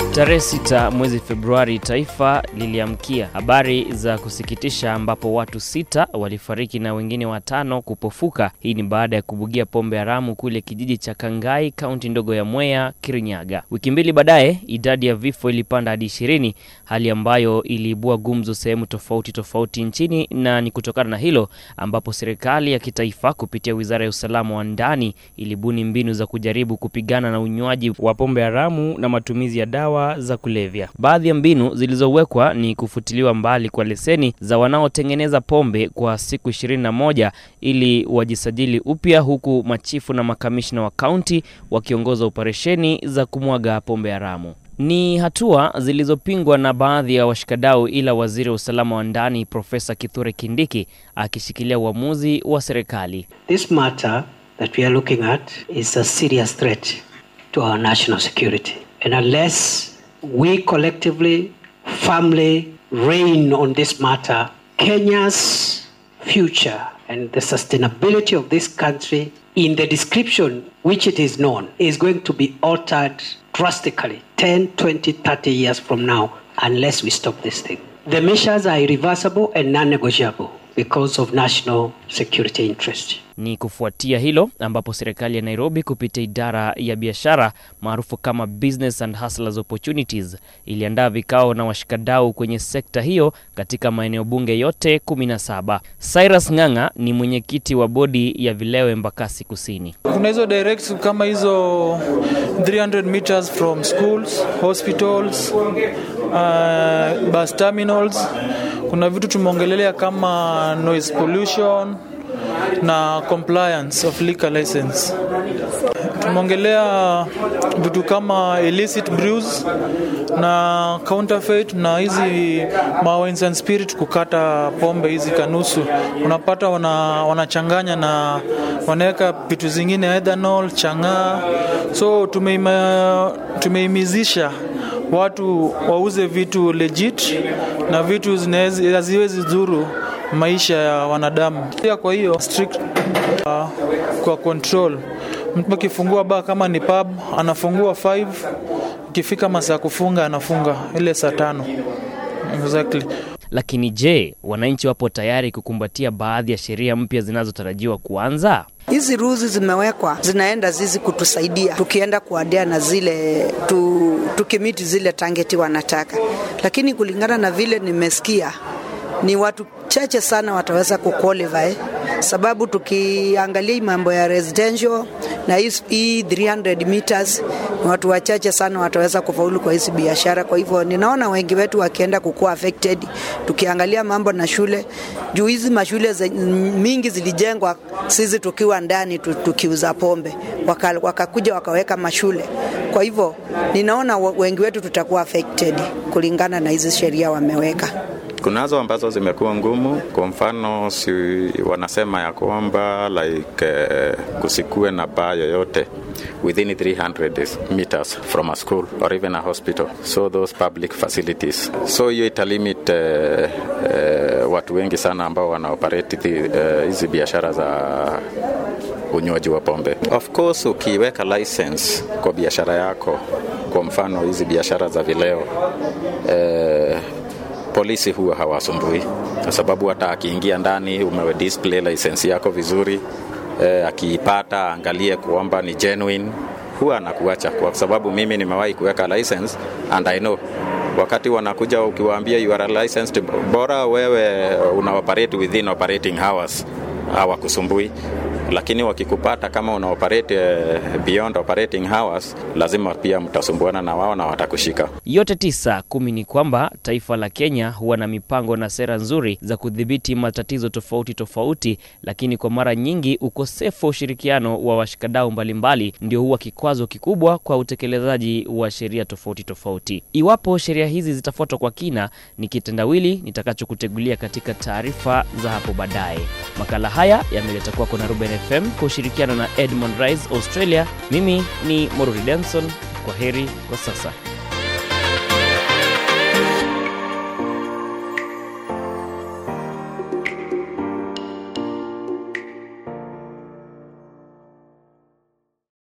Tarehe sita mwezi Februari, taifa liliamkia habari za kusikitisha ambapo watu sita walifariki na wengine watano kupofuka. Hii ni baada ya kubugia pombe haramu kule kijiji cha Kangai, kaunti ndogo ya Mwea, Kirinyaga. Wiki mbili baadaye, idadi ya vifo ilipanda hadi ishirini, hali ambayo iliibua gumzo sehemu tofauti tofauti nchini, na ni kutokana na hilo ambapo serikali ya kitaifa kupitia wizara ya usalama wa ndani ilibuni mbinu za kujaribu kupigana na unywaji wa pombe haramu na matumizi ya dawa za kulevya. Baadhi ya mbinu zilizowekwa ni kufutiliwa mbali kwa leseni za wanaotengeneza pombe kwa siku ishirini na moja ili wajisajili upya, huku machifu na makamishna wa kaunti wakiongoza operesheni za kumwaga pombe haramu. Ni hatua zilizopingwa na baadhi ya washikadau, ila waziri wa usalama wa ndani Profesa Kithure Kindiki akishikilia uamuzi wa serikali. This matter that we are looking at is a serious threat to our national security. And unless we collectively, firmly reign on this matter, Kenya's future and the sustainability of this country in the description which it is known is going to be altered drastically 10, 20, 30 years from now unless we stop this thing. The measures are irreversible and non-negotiable because of national security interest. Ni kufuatia hilo ambapo serikali ya Nairobi kupitia idara ya biashara maarufu kama Business and Hustlers Opportunities iliandaa vikao na washikadau kwenye sekta hiyo katika maeneo bunge yote 17. Cyrus Ng'ang'a ni mwenyekiti wa bodi ya vileo Embakasi Kusini. Kuna hizo direct kama hizo 300 meters from schools, hospitals, uh, bus terminals. Kuna vitu tumeongelelea kama noise pollution na compliance of liquor license. Tumeongelea vitu kama illicit brews na counterfeit na hizi ma wines and spirit, kukata pombe hizi kanusu, unapata wana, wanachanganya na wanaweka vitu zingine ethanol, chang'aa. So tumeima, tumeimizisha watu wauze vitu legit na vitu haziwezi dhuru maisha ya wanadamu. Pia kwa hiyo strict uh, kwa control, mtu akifungua baa kama ni pub anafungua 5 ikifika masaa kufunga anafunga ile saa tano exactly. Lakini je, wananchi wapo tayari kukumbatia baadhi ya sheria mpya zinazotarajiwa kuanza? Hizi ruzi zimewekwa zinaenda zizi kutusaidia tukienda kuadea na zile tu, tukimiti zile tangeti wanataka, lakini kulingana na vile nimesikia ni watu chache sana wataweza kuqualify, sababu tukiangalia mambo ya residential na hii 300 meters ni watu wachache sana wataweza kufaulu kwa hizi biashara. Kwa hivyo ninaona wengi wetu wakienda kukuwa affected. Tukiangalia mambo na shule, juu hizi mashule mingi zilijengwa sisi tukiwa ndani tukiuza pombe, wakakuja waka wakaweka mashule. Kwa hivyo ninaona wengi wetu tutakuwa affected kulingana na hizi sheria wameweka. Kunazo ambazo zimekuwa ngumu. Kwa mfano, si wanasema ya kwamba like uh, kusikue na baa yoyote within 300 meters from a school or even a hospital, so those public facilities. So hiyo italimit uh, uh, watu wengi sana ambao wanaoperate hizi uh, biashara za unywaji wa pombe. Of course, ukiweka license kwa biashara yako, kwa mfano hizi biashara za vileo uh, polisi huwa hawasumbui kwa sababu hata akiingia ndani umewe display license yako vizuri e, akiipata angalie kwamba ni genuine, huwa anakuacha kwa sababu mimi nimewahi kuweka license and I know wakati wanakuja ukiwaambia you are licensed, bora wewe una operate within operating hours hawakusumbui lakini wakikupata kama una operate beyond operating hours, lazima pia mtasumbuana na wao na watakushika. Yote tisa kumi ni kwamba taifa la Kenya huwa na mipango na sera nzuri za kudhibiti matatizo tofauti tofauti, lakini kwa mara nyingi ukosefu wa ushirikiano wa washikadau mbalimbali ndio huwa kikwazo kikubwa kwa utekelezaji wa sheria tofauti tofauti. Iwapo sheria hizi zitafuatwa kwa kina, ni kitendawili nitakachokutegulia katika taarifa za hapo baadaye. Makala haya yameleta kwako na Ruben FM kwa ushirikiano na Edmond Rise Australia. Mimi ni Moruri Denson. Kwa heri kwa sasa.